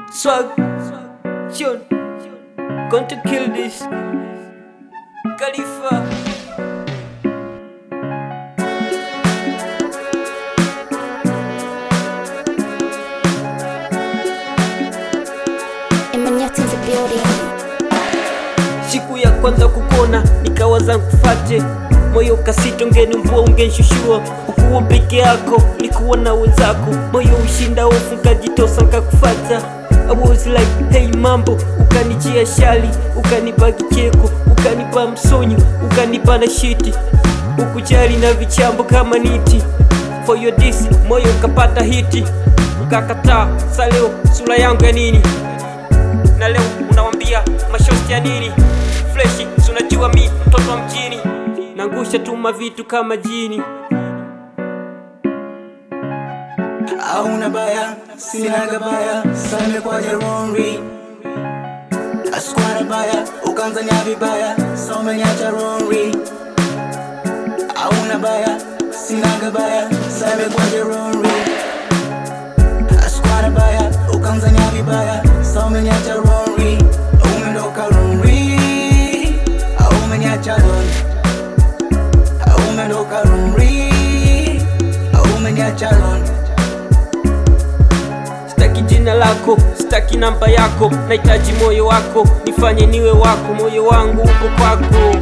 Swag, Sean, going to kill this. Khalifa. Emanyati in the building. Siku ya kwanza kukona nikawaza nkufate, moyo kasito ngeni mvua ungenshushuo, ukuwa peke yako likuwa na wenzako, moyo ushinda hofu nkajitosa nkakufata. I was like hey mambo, ukanijia shali, ukanipa kicheko, ukanipa msonyo, ukanipa na shiti, ukujali na vichambo kama niti. For your this moyo ukapata hiti, ukakataa. Sa leo sura yangu ya nini? na leo unawambia mashosti ya nini freshi si unajua mi mtoto wa mjini nangusha tuma vitu kama jini Hauna baya, sinaga baya, same kwa Jeromri Askwana baya, ukanzanya vibaya, some nyacha Romri Hauna baya, sinaga baya, same kwa Jeromri Askwana baya, ukanzanya vibaya, some nyacha Romri Umendoka Romri, umenyacha Ron Umendoka Romri, umenyacha Ron sitaki jina lako sitaki namba yako nahitaji moyo wako nifanye niwe wako moyo wangu uko kwako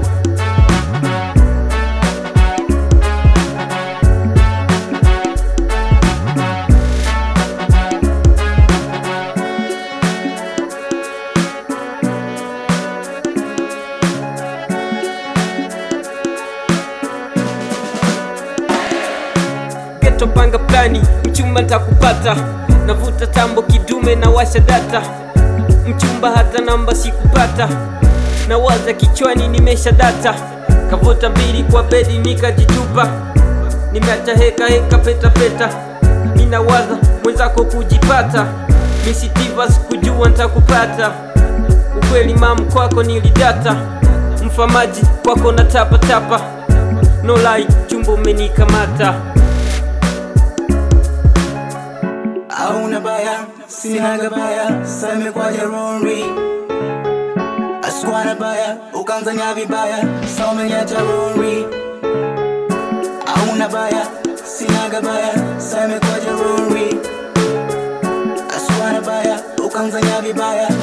geto panga plani mchumba ntakupata navuta tambo kidume na washa data mchumba hata namba sikupata na waza kichwani nimesha data kavuta mbili kwa bedi nikajitupa nimeacha heka heka peta peta ninawaza mwenzako kujipata misitiva sikujua ntakupata ukweli mamu kwako nilidata mfamaji kwako na tapa tapa no lie chumba umenikamata Hauna baya, sinaga baya, same kwa Jeromri Askwana baya, ukanzanya vibaya, some nyacha Romri Hauna baya, sinaga baya, same kwa Jeromri Askwana baya, ukanzanya vibaya,